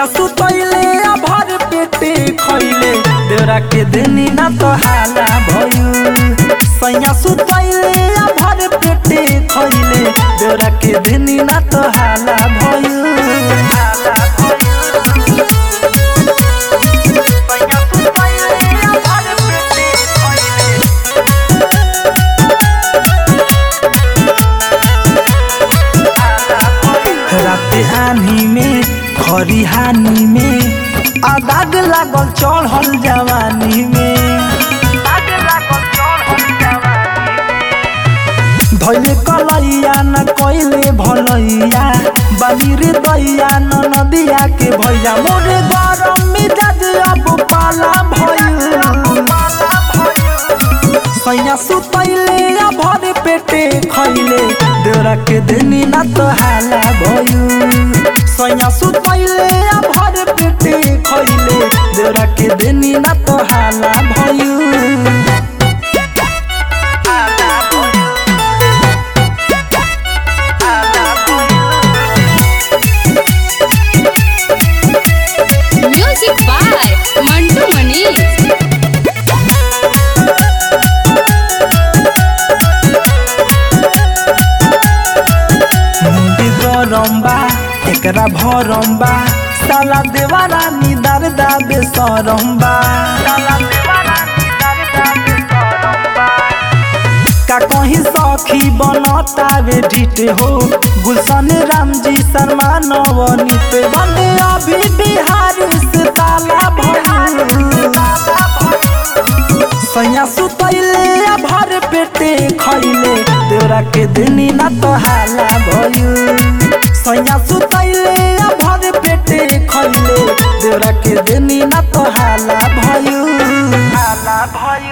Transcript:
सुतैले आ भर पेटे खैले देवरा के देनी ना तो हाला भयू सैया सुतैले आ भर पेटे खैले देवरा के देनी ना तो हाला भयू हाला भयू सैया सुतैले आ भर पेटे खैले राते आनी में खरिहानी में आ दाग लागल चढ़ल जवानी में धैले कलैया न कैले भलैया बाली रे दैया न नदिया के भैया मोरे गरम मिजाज अब पाला भइल सैया सुतैले आ भरे पेटे खैले देवरा के देनी ना तो हाला भयू सैया सुतैले आ भरे पेटे खैले देवरा के देनी ना तो हाला भयू Music by Mantu Manish. मुंडी गरम्बा एकरा भरम्बा साला देवारा निदार दाबे सरम्बा का कहीं सखी बनतावे ढिट हो गुलशन राम जी शर्मा नवनीत बने अभी बिहारी से ताला भइल सैया सुतैले आ भर पेटे खैले देवरा के देनी ना तो हाला भयू सैया सुतैले आ भर पेटे खैले देवरा के देनी ना तो हाला भयू हाला भयू